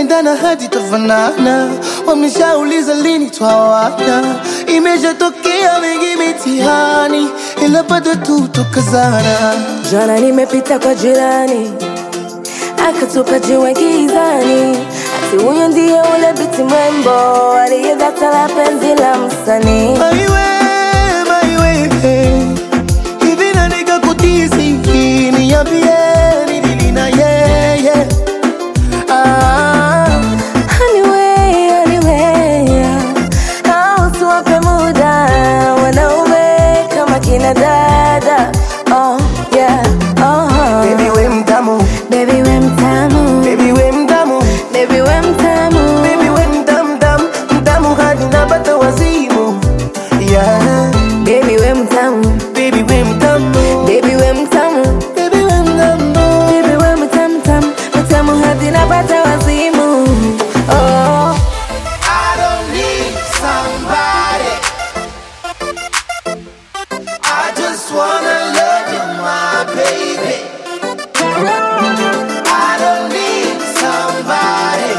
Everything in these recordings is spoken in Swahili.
tutapendana hadi tafanana. Wameshauliza lini twawana, imeshatokea mengi mitihani, ila bado tu tukazana. Jana nimepita kwa jirani akatupa jiwe gizani, ati huyo ndiye ule biti mrembo aliyedata la penzi la msanii. Maiwe, maiwe, hivi na nikakutisi, niambie nilili na yeye ah. Anyway, anyway, au tuwape muda wanaume kama kina dada. Oh, yeah, oh. Baby we mtamu, Baby we mtamu, baby we mtamu, baby we mtamu, baby we mtamu, mtamu, mtamu hadi napata wazimu. Yeah, baby we mtamu, baby we mtamu, baby we mtamu, baby we mtamu. baby we mtamu, mtamu, mtamu hadi napata wazimu. Oh. I don't need somebody. I just wanna love you, my baby. I don't need somebody.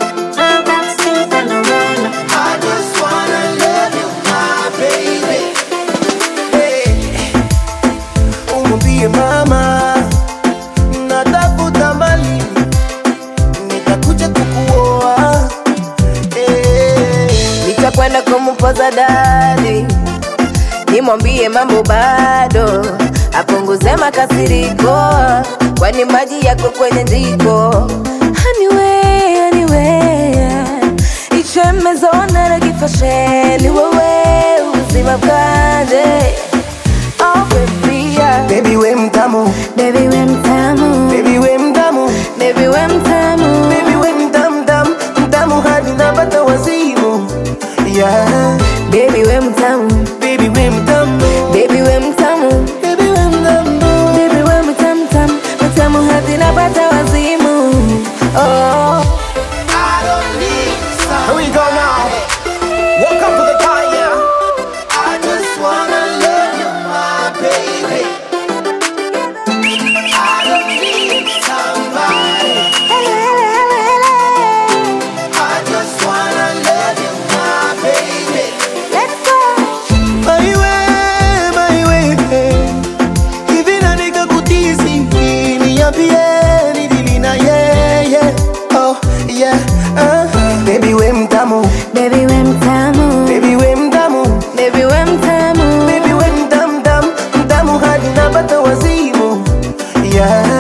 I just wanna love you, my baby. Hey, umwambie mama natafuta mali, nitakuja kukuoa. Hey. nitakwenda kumpoza dadi, nimwambie mambo bado, apunguze makasiriko, kwani maji yako kwenye jiko. Anyway, anyway, ichemezona na kifasheni, wewe uzima bwanje. Oh baby, yeah. Baby we mtamu, Baby we mtamu, baby we mtamu, baby we mtamu, baby we mtamu, mtamu, mtamu hadi napata wazimu. Yeah, baby we mtamu, baby we mtamu, baby we mtamu. baby we mtamu. Baby wewe mtamu tamu mtamu hadi napata wazimu. Oh. I don't need Here we go now. Welcome to the fire. I just wanna love you, my baby. I don't need somebody. I just wanna love you, my baby. Maiwe, maiwe, hivi na nikakutisi, niambie nilili na yeye. Oh, yeah, uh. Baby we mtamu, Baby we mtamu, baby we mtamu, baby we mtamu, baby we mtamu, mtamu, mtamu hadi napata wazimu. Yeah.